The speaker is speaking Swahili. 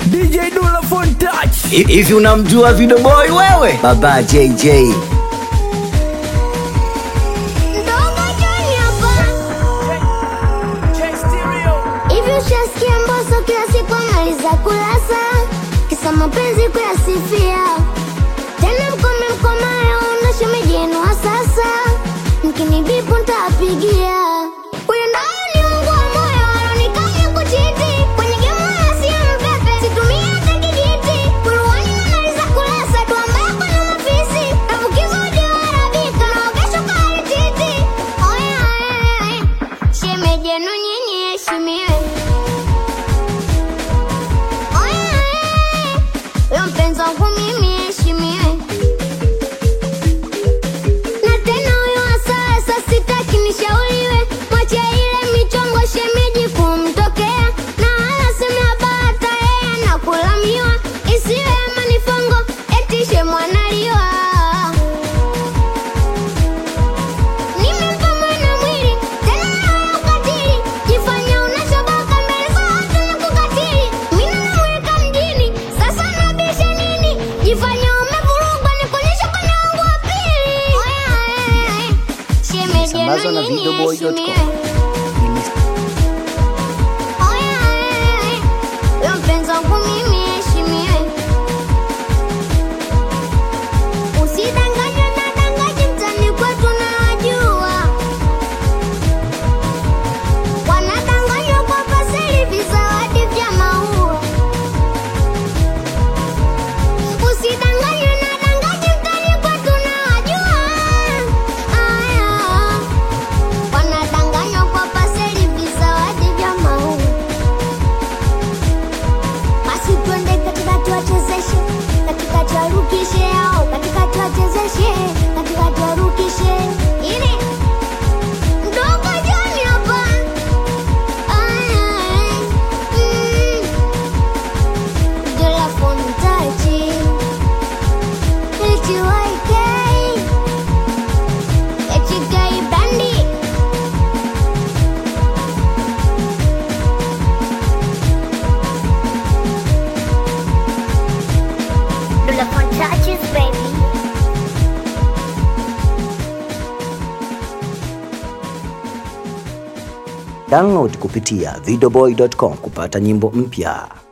DJ Dula Phone Touch. hivi unamjua Video Boy wewe? Baba JJ Ndogo John hapa. Hivi ushasikia Mbosso kila siku analiza kulasa, kisa mapenzi kuyasifia, tena mkome mkomayo na shemeji yenu wa sasa, mkinibipu ntawapigia. Huyu ndo ni Mungu wa moyo, alonikanya kuchiti kwenye gemu wala sio mpepe, situmii hata kijiti, kuruani analiza kulasa, tuambako na mafisi, nafukiza uji wa arabika, naogesha kari titi. Oya, oya, oya, shemeji yenu nyinyi heshimiwe. Oya, oya, oya, huyo mpenzi wangu mimi heshimiwe. Na tena huyo wa sasa sitaki nishauriwe, mwache ile michongo shemeji kumtokea, na wala sema bata yeye anakulamiwa, isiwe manifongo eti shemwanaliwa. Nimempa mwana mwili tena na ukatili, jifanya unashoboka mbele za watu na kukatili. Mimi namweka mjini, sasa nabisha nini? Jifanya umevurugwa nikuonyesha upande wangu wa pili. Oya, oya, oya, shemeji Sambazwa na yenu nyinyi videoboy.com. heshimiwe. Oya, oya, oya, huyo mpenzi wangu mimi heshimiwe. Usidanganywe na dangaji mtani kwetu na wajua Wanadanganywa kwa paseli vizawadi vya maua Usidanganywe na dangaji mtani kwetu na wajua Aya Wanadanganywa kwa paseli vizawadi vya maua basi twende katika tuwachezeshe, katika tuwarukishe au katika tuwachezeshe, katika tuwarukishe. Ili mdogo John hapa. Ay, ay, mm. Dula Phone Touch. HYK. HYK Brandy. Dula Phone Touches, baby. download kupitia videoboy.com kupata nyimbo mpya.